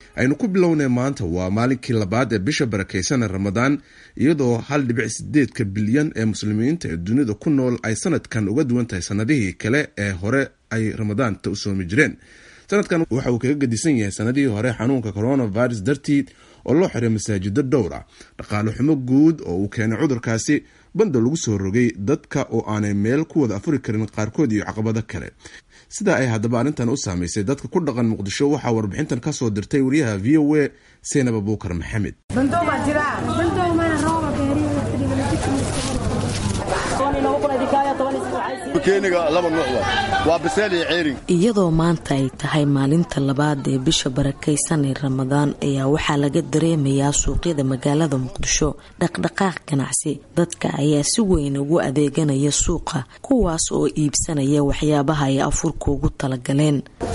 aynu ku bilownay maanta waa maalinkii labaad ee bisha barakeysan ramadaan iyadoo hal dhibic sideedka bilyan ee muslimiinta ee dunida ku nool ay sanadkan uga duwan tahay sanadihii kale ee hore ay ramadaanta u soomi jireen sanadkan waxa uu kaga gedisan yahay sanadihii hore xanuunka coronavirus dartiid oo loo xiray masaajido dhowr ah dhaqaale xumo guud oo uu keenay cudurkaasi banda lagu soo rogay dadka oo aanay meel ku wada afuri karin qaarkood iyo caqabado kale sidaa ay haddaba arrintan u saamaysay dadka ku dhaqan muqdisho waxaa warbixintan kasoo dirtay wariyaha v o a seynab abuukar maxamed iyadoo maanta ay tahay maalinta labaad ee bisha barakaysan ee ramadaan ayaa waxaa laga dareemayaa suuqyada magaalada muqdisho dhaqdhaqaaq ganacsi dadka ayaa si weyn ugu adeeganaya suuqa kuwaas oo iibsanaya waxyaabaha ay afurka ugu talagaleen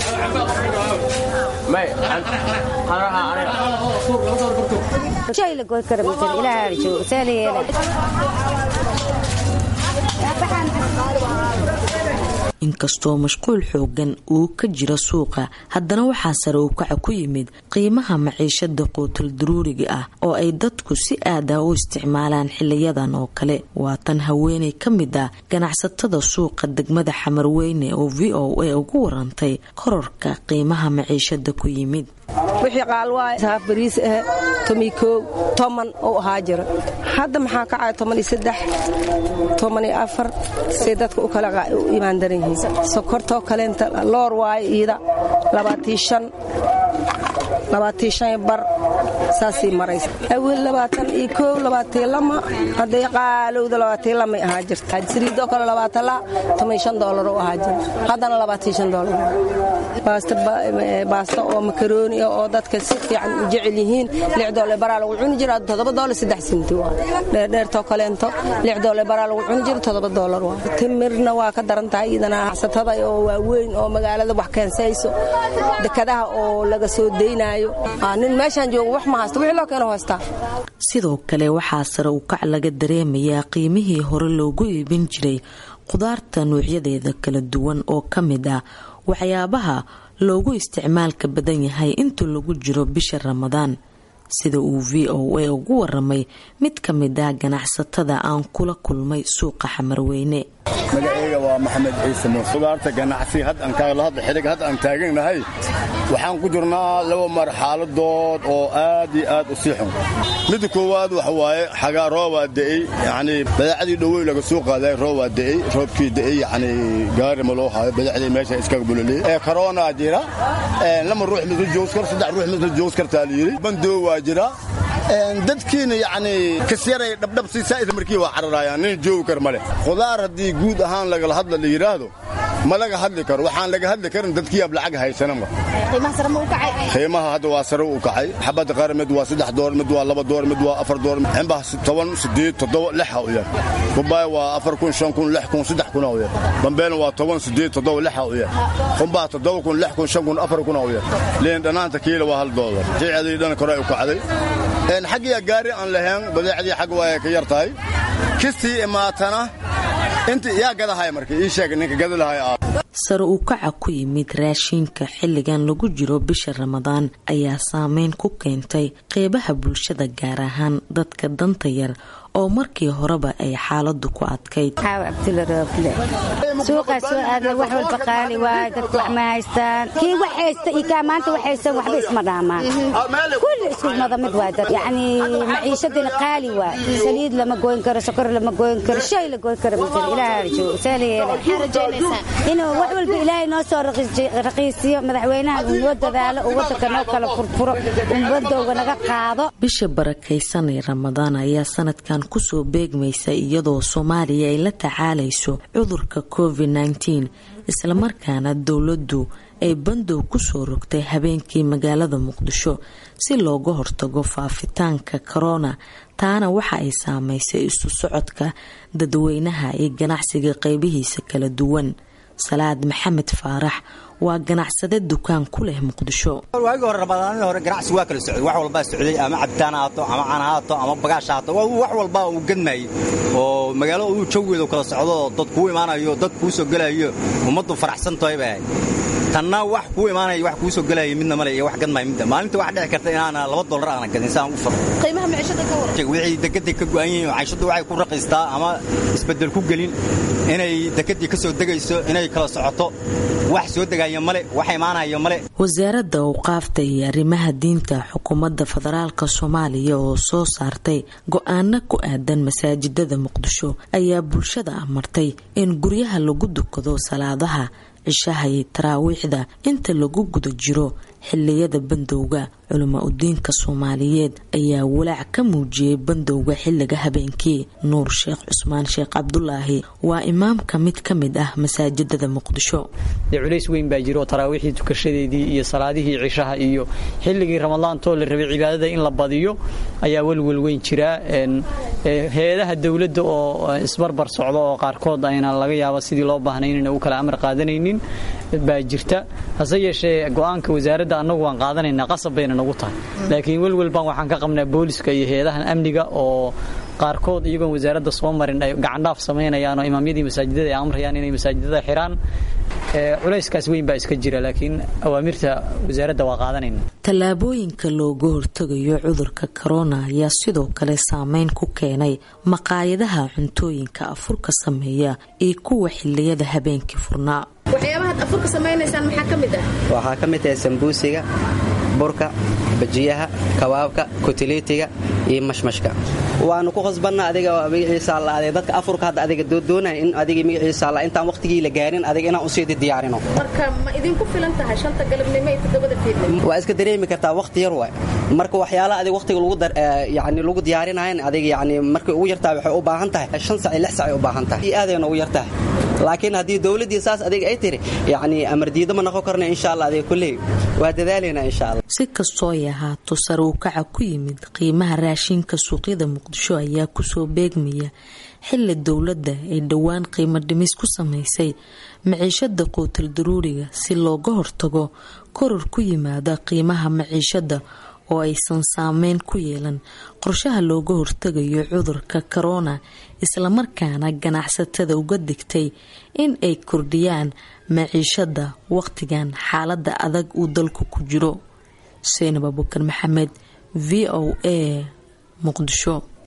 inkastoo mashquul xoogan uu ka jiro suuqa haddana waxaa sare u kaca ku yimid qiimaha maciishada quutul daruuriga ah oo ay dadku si aad ah u isticmaalaan xiliyadan oo kale waa tan haweeney ka mid ah ganacsatada suuqa degmada xamarweyne oo v o a ugu warantay kororka qiimaha maciishada ku yimid wixii qaalwaay saaf bariis ah tomi koow toman uu ahaa jira hadda maxaa kacaya toman iyo saddex toman iyo afar say dadka u kala u imaan daran yihiin sokortoo kaleenta loor waayo iida labaatii shan labaatii shan bar saasii maraysa awel labaatan iyo koow labaatii lama hadday qaalowda labaatii lamay ahaa jirta saliidoo kale labaatan la toman shan doolar u ahaa jira haddana labaatii shan doolar baasta oo makarooni ah oo dadka si fiican u jecel yihiin lix doole baraa lagu cuni jira toddoba doole saddex sinti waa dheerdheertoo kaleento lix doole baraa lagu cuni jira toddoba doolar waa timirna waa ka daran tahay iyadana xasatada oo waaweyn oo magaalada wax keensayso dekadaha oo laga soo daynaayo nin meeshaan joogo wax ma haysto wixii loo keeno haystaa sidoo kale waxaa sare u kac laga dareemayaa qiimihii hore loogu iibin jiray khudaarta noocyadeeda kala duwan oo ka mid ah waxyaabaha loogu isticmaalka badan yahay inta lagu jiro bisha ramadaan sida uu v o a ugu waramay mid ka mid ah ganacsatada aan kula kulmay suuqa xamarweyne magaceyga waa maxamed ciise muuse khudaarta ganacsi xidhig hadda aan taaganahay waxaan ku jirnaa laba marxaladood oo aad iyo aad u sii xun midda koowaad waxa waaye xagaa roobaa da'ey yacnii badaacadii dhowey laga soo qaaday roobaa da'ey roobkii da'ey yacnii gaari ma loo haayo badaacdii meesha iskaga buloliyey ee koronaa jira lama ruux misla joogs kar saddex ruux misla joogs kartaa la yidhi bandoo waa jira dadkiina yacnii kasyaray dhabdhab si saa'id markii waa cararayaan nin joogi kar ma leh khudaar haddii guud ahaan lagala hadla la yidhaahdo ma laga hadli karo waxaan laga hadli karin dadkiiab lacag haysanama qiimaha hadda waa sare u kacay xabadda qaar mid waa saddex door mid waa laba door mid waa afar door ximbaha toban sideed toddoba lixa u yar babaaya waa afar kun shan kun lix kun saddex kuna u yar bambeelna waa toban sideed toddoba lixa u yar qumbaha toddoba kun lix kun shan kun afar kuna u yar liin dhanaanta kiila waa hal doolar jicadii dhan kore u kacday xaggiya gaari aan lahayn badeecdii xag waa ka yar tahay kistii imaatana inta yaa gadahay marka ii sheeg ninka gada lahay ah sare u kaca ku yimid raashinka xilligan lagu jiro bisha ramadaan ayaa saameyn ku keentay qeybaha bulshada gaar ahaan dadka danta yar oo markii horeba ay xaaladu ku adkayd suuqaa soo aadna wax walba qaali waay dadku wax ma haystaan kii wax haysta iyo kaa maanta wax haystan waxba isma dhaamaan kulli isku mada mid waay dad yacni maciishadina qaali waay saliid lama goyn karo sokor lama goyn karo shay la goyn karo ma jiro ilaaha joogo see la yeela inuu wax walba ilaahay noo soo raqiisiyo madaxweynaha uu noo dadaalo uu waddanka noo kala furfuro umbadowga naga qaado bisha barakaysan ee ramadaan ayaa sanadkan kusoo beegmaysa iyadoo soomaaliya ay la tacaalayso cudurka covid nteen islamarkaana dowladdu ay bandow kusoo rogtay habeenkii magaalada muqdisho si looga hortago faafitaanka korona taana waxa ay saameysay isu socodka dadweynaha iyo ganacsiga qeybihiisa kala duwan salaad maxamed faarax waa ganacsade dukaan ku leh muqdisho waagii hore ramadaanadii hore ganacsi waa kala socday wax walbaa socday ama cabitaan haato ama cana haato ama bagaash haato wax walbaa uu gadmaayey oo magaalo uu jawgeedu kala socdo dad kuu imaanayo dad kuu soo gelayo ummaddu faraxsan tahay bay ahayd tanna wax kuu imaanaya wax kuu soo gelaya midna male iyo wax gadmaya midda maalinta wax dhici karta inaana laba dollar aana gadin saan u faro qiimaha maciishada ka waran wixii dekedday ka go'an yihiin cayshadu waxay ku raqiistaa ama isbeddel ku gelin inay dekeddii ka soo degayso inay kala socoto wax soo degaya male wax imaanaya male wasaaradda awqaafta iyo arrimaha diinta xukuumadda federaalka soomaaliya oo soo saartay go-aano ku aadan masaajidada muqdisho ayaa bulshada amartay in guryaha lagu dukado salaadaha cishaha iyo taraawiixda inta lagu guda jiro xiliyada bandowga culimo udiinka soomaaliyeed ayaa walaac ka muujiyey bandowga xiliga habeenkii nuur sheekh cusmaan sheekh cabdulaahi waa imaamka mid ka mid ah masaajidada muqdisho culays weyn baa jiro taraawiixdii tukashadeedii iyo salaadihii cishaha iyo xilligii ramadaantoo la rabay cibaadada in la badiyo ayaa welwel weyn jiraa hay-adaha dowladda oo isbarbar socda oo qaarkood ayna laga yaabo sidii loo baahnay inayna u kala amar qaadanaynin baa jirta hase yeeshee go-aanka wasaaradda annagu waan qaadanaynaa qasab bayna nagu tahay laakiin welwel baan waxaan ka qabnaa booliska iyo hay-adahan amniga oo qaarkood iyagoon wasaaradda soo marin ay gacandhaaf samaynayaan oo imaamyadii masaajidada ay amrayaan inay masaajidada xiraan culayskaas weyn baa iska jira laakiin awaamirta wasaaradda waa qaadanayna tallaabooyinka looga hortegayo cudurka korona ayaa sidoo kale saameyn ku keenay maqaayadaha cuntooyinka afurka sameeya iyo kuwa xiliyada habeenkii furnaa waxyaabahaad afurka samaynaysaan maxaa ka mid ah waxaa ka mid tahay sambuusiga burka bajiyaha kabaabka kutiliitiga iyo mashmashka waanu ku khasbanna adiga magaciisa alla adeeg dadka afurka hadda adiga doonaya in adiga magaciisa alla intaan waqtigii la gaarin adiga inaan usii diyaarino marka ma idinku filan tahay shanta galabnimo iyo toddobada fiidnimo waa iska dareemi kartaa waqti yar waay marka waxyaalaha adiga waqtiga lagu yani lagu diyaarinayan adiga yani markay ugu yartaa waxay u baahan tahay shan sac iyo lix sac ay u baahan tahay iyo aadayna ugu yartahay laakiin haddii dowladdii saas adiga ay tiri yacni amardiida ma noqon karna insha allah adiga kulley waa dadaalaynaa insha allah si kastoo ay ahaato sare u kaca ku yimid qiimaha raashinka suuqyada muqdisho ayaa kusoo beegmaya xili dowladda ay dhowaan qiimo dhimis ku samaysay maciishada quutal daruuriga si looga hortago koror ku yimaada qiimaha maciishada oo aysan saameyn ku yeelan qorshaha looga hortegayo cudurka korona islamarkaana ganacsatada uga digtay in ay kordhiyaan maciishada waqtigan xaalada adag uu dalku ku jiro seinab abukar maxamed v o a muqdisho